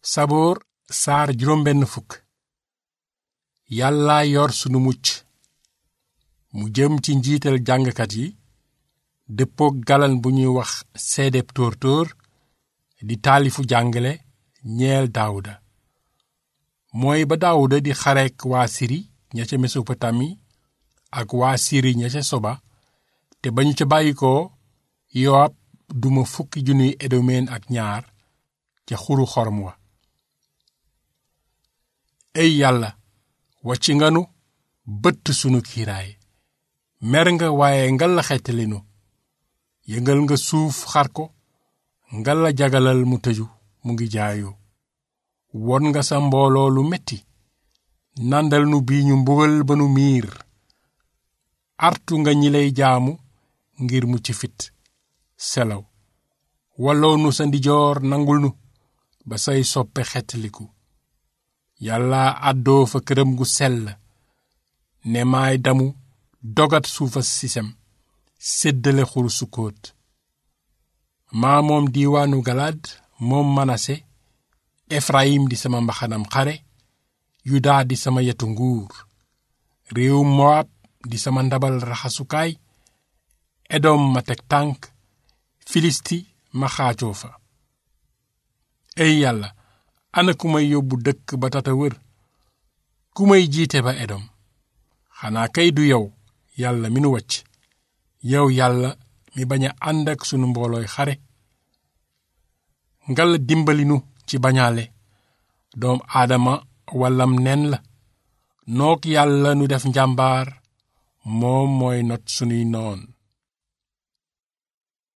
saboor saar juróom benn fukk yàlla yor sunu mucc mu jëm ci njiital jàngkat yi dëppook galan bu ñuy wax seedeb tóor-tóor di taalifu jàngale ñeel daawuda mooy ba daawuda di xareek waa siri ña ca mesopotami ak waa siri ña ca soba te ba ñu ca bàyyikoo yoab duma fukki junniy edomeen ak ñaar ca xuru xorom wa ey yàlla wàcc nga nu bëtt sunu kiiraay mer nga waaye ngal la xettalinu yëngal nga suuf xar ko ngal la jagalal mu tëju mu ngi jaayu won nga sa mbooloo lu metti nàndal nu bii ñu mbugal ba nu miir artu nga ñi lay jaamu ngir mucc fit selaw walloo nu sa ndijoor nangul nu ba say soppe xettaliku yàlla àddoo fa këram gu sell ne maay damu dogat suufa sisem séddale xuru sukkoot maa moom diiwaanu galaad moom manase efrayim di sama mbaxanam xare yuda di sama yetu nguur réewum moab di sama ndabal raxasukaay edom ma teg tànk filisti ma xaacoo fa ey yàlla ana ku may yóbbu dëkk ba tata wër ku may jiite ba edom xanaa kay du yow yàlla mi nu wacc yow yàlla mi bañ a ànd ak sunu mboolooy xare ngal dimbali nu ci bañaale doom aadama wallam nen la nook yàlla nu def njàmbaar moom mooy not sunuy noon